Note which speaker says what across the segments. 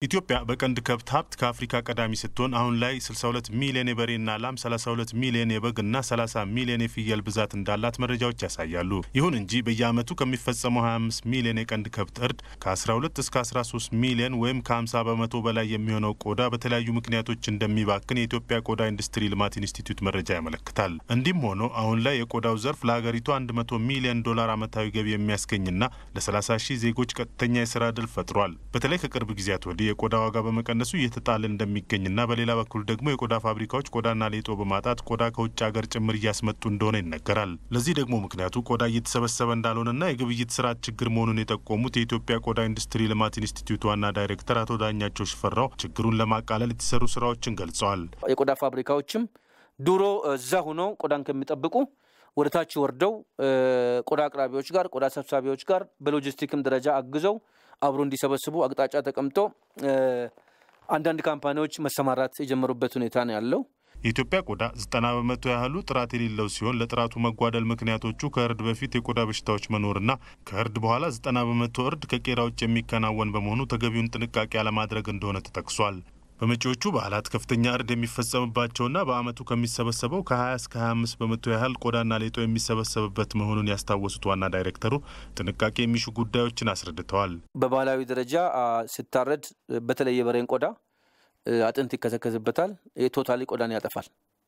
Speaker 1: ኢትዮጵያ በቀንድ ከብት ሀብት ከአፍሪካ ቀዳሚ ስትሆን አሁን ላይ 62 ሚሊዮን የበሬና ላም፣ 32 ሚሊዮን የበግና 30 ሚሊዮን የፍየል ብዛት እንዳላት መረጃዎች ያሳያሉ። ይሁን እንጂ በየዓመቱ ከሚፈጸመው 25 ሚሊዮን የቀንድ ከብት እርድ ከ12 እስከ 13 ሚሊዮን ወይም ከ50 በመቶ በላይ የሚሆነው ቆዳ በተለያዩ ምክንያቶች እንደሚባክን የኢትዮጵያ ቆዳ ኢንዱስትሪ ልማት ኢንስቲትዩት መረጃ ያመለክታል። እንዲህም ሆኖ አሁን ላይ የቆዳው ዘርፍ ለሀገሪቱ 100 ሚሊዮን ዶላር ዓመታዊ ገቢ የሚያስገኝና ለ30 ሺህ ዜጎች ቀጥተኛ የስራ ዕድል ፈጥሯል። በተለይ ከቅርብ ጊዜያት ወዲህ የቆዳ ዋጋ በመቀነሱ እየተጣለ እንደሚገኝና በሌላ በኩል ደግሞ የቆዳ ፋብሪካዎች ቆዳና ሌጦ በማጣት ቆዳ ከውጭ ሀገር ጭምር እያስመጡ እንደሆነ ይነገራል። ለዚህ ደግሞ ምክንያቱ ቆዳ እየተሰበሰበ እንዳልሆነና የግብይት ስርዓት ችግር መሆኑን የጠቆሙት የኢትዮጵያ ቆዳ ኢንዱስትሪ ልማት ኢንስቲትዩት ዋና ዳይሬክተር አቶ ዳኛቸው ሽፈራው ችግሩን ለማቃለል የተሰሩ ስራዎችን ገልጸዋል።
Speaker 2: የቆዳ ፋብሪካዎችም ድሮ እዛ ሆነው ቆዳን ከሚጠብቁ ወደ ታች ወርደው ቆዳ አቅራቢዎች ጋር ቆዳ ሰብሳቢዎች ጋር በሎጂስቲክም ደረጃ አግዘው አብሮ እንዲሰበስቡ አቅጣጫ ተቀምጦ አንዳንድ ካምፓኒዎች መሰማራት የጀመሩበት ሁኔታ ነው ያለው።
Speaker 1: የኢትዮጵያ ቆዳ ዘጠና በመቶ ያህሉ ጥራት የሌለው ሲሆን ለጥራቱ መጓደል ምክንያቶቹ ከእርድ በፊት የቆዳ በሽታዎች መኖርና ከእርድ በኋላ ዘጠና በመቶ እርድ ከቄራ ውጭ የሚከናወን በመሆኑ ተገቢውን ጥንቃቄ አለማድረግ እንደሆነ ተጠቅሷል። በመጪዎቹ በዓላት ከፍተኛ እርድ የሚፈጸምባቸውና በዓመቱ ከሚሰበሰበው ከ20 እስከ 25 በመቶ ያህል ቆዳና ሌጦ የሚሰበሰብበት መሆኑን ያስታወሱት ዋና ዳይሬክተሩ ጥንቃቄ የሚሹ ጉዳዮችን አስረድተዋል።
Speaker 2: በባህላዊ ደረጃ ሲታረድ በተለይ የበሬን ቆዳ አጥንት ይከሰከስበታል። ቶታሊ ቆዳን ያጠፋል።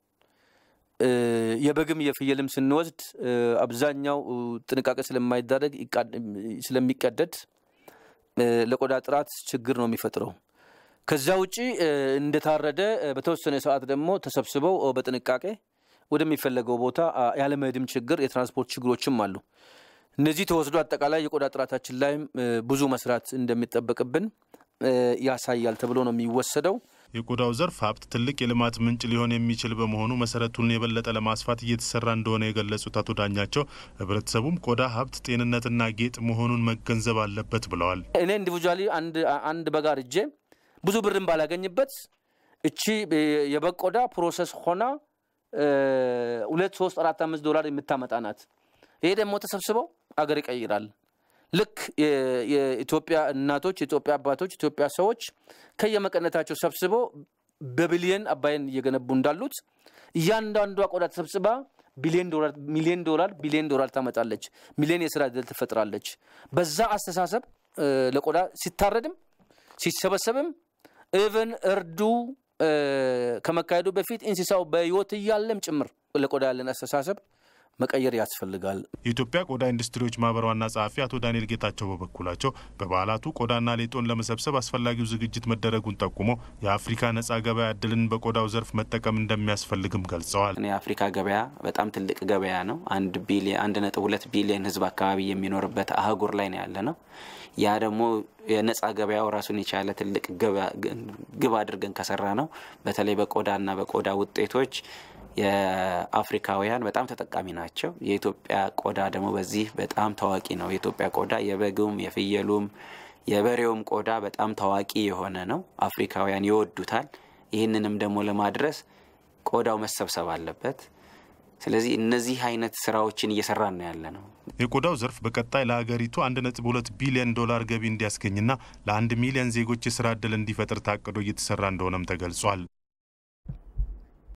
Speaker 2: የበግም የፍየልም ስንወስድ አብዛኛው ጥንቃቄ ስለማይዳረግ ስለሚቀደድ ለቆዳ ጥራት ችግር ነው የሚፈጥረው። ከዛ ውጪ እንደታረደ በተወሰነ ሰዓት ደግሞ ተሰብስበው በጥንቃቄ ወደሚፈለገው ቦታ ያለመሄድም ችግር፣ የትራንስፖርት ችግሮችም አሉ። እነዚህ ተወስዶ አጠቃላይ የቆዳ ጥራታችን ላይም ብዙ መስራት እንደሚጠበቅብን ያሳያል ተብሎ ነው የሚወሰደው።
Speaker 1: የቆዳው ዘርፍ ሀብት ትልቅ የልማት ምንጭ ሊሆን የሚችል በመሆኑ መሰረቱን የበለጠ ለማስፋት እየተሰራ እንደሆነ የገለጹት አቶ ዳኛቸው ሕብረተሰቡም ቆዳ ሀብት ጤንነትና ጌጥ መሆኑን መገንዘብ አለበት ብለዋል።
Speaker 2: እኔ ኢንዲቪጁዋሊ አንድ በግ አርጄ ብዙ ብርን ባላገኝበት እቺ የበግ ቆዳ ፕሮሰስ ሆና ሁለት ሶስት አራት አምስት ዶላር የምታመጣ ናት። ይሄ ደግሞ ተሰብስበው አገር ይቀይራል። ልክ የኢትዮጵያ እናቶች፣ የኢትዮጵያ አባቶች፣ የኢትዮጵያ ሰዎች ከየመቀነታቸው ሰብስበው በቢሊየን አባይን እየገነቡ እንዳሉት እያንዳንዷ ቆዳ ተሰብስባ ቢሊዮን ዶላር ሚሊዮን ዶላር ቢሊዮን ዶላር ታመጣለች። ሚሊዮን የስራ ዕድል ትፈጥራለች። በዛ አስተሳሰብ ለቆዳ ሲታረድም ሲሰበሰብም ኢቨን እርዱ ከመካሄዱ በፊት እንስሳው በሕይወት እያለም ጭምር ለቆዳ ያለን አስተሳሰብ መቀየር ያስፈልጋል።
Speaker 1: የኢትዮጵያ ቆዳ ኢንዱስትሪዎች ማህበር ዋና ጸሐፊ አቶ ዳንኤል ጌታቸው በበኩላቸው በበዓላቱ ቆዳና ሌጦን ለመሰብሰብ አስፈላጊው ዝግጅት መደረጉን ጠቁሞ የአፍሪካ ነጻ ገበያ እድልን በቆዳው ዘርፍ መጠቀም እንደሚያስፈልግም ገልጸዋል።
Speaker 3: የአፍሪካ ገበያ በጣም ትልቅ ገበያ ነው። አንድ ቢሊዮን አንድ ነጥብ ሁለት ቢሊዮን ህዝብ አካባቢ የሚኖርበት አህጉር ላይ ነው ያለ ነው። ያ ደግሞ የነጻ ገበያው ራሱን የቻለ ትልቅ ግብ አድርገን ከሰራ ነው በተለይ በቆዳና በቆዳ ውጤቶች የአፍሪካውያን በጣም ተጠቃሚ ናቸው። የኢትዮጵያ ቆዳ ደግሞ በዚህ በጣም ታዋቂ ነው። የኢትዮጵያ ቆዳ የበጉም፣ የፍየሉም፣ የበሬውም ቆዳ በጣም ታዋቂ የሆነ ነው። አፍሪካውያን ይወዱታል። ይህንንም ደግሞ ለማድረስ ቆዳው መሰብሰብ አለበት። ስለዚህ እነዚህ አይነት ስራዎችን እየሰራን ነው ያለ ነው።
Speaker 1: የቆዳው ዘርፍ በቀጣይ ለሀገሪቱ አንድ ነጥብ ሁለት ቢሊዮን ዶላር ገቢ እንዲያስገኝና ለአንድ ሚሊዮን ዜጎች የስራ ዕድል እንዲፈጥር ታቅዶ እየተሰራ እንደሆነም ተገልጿል።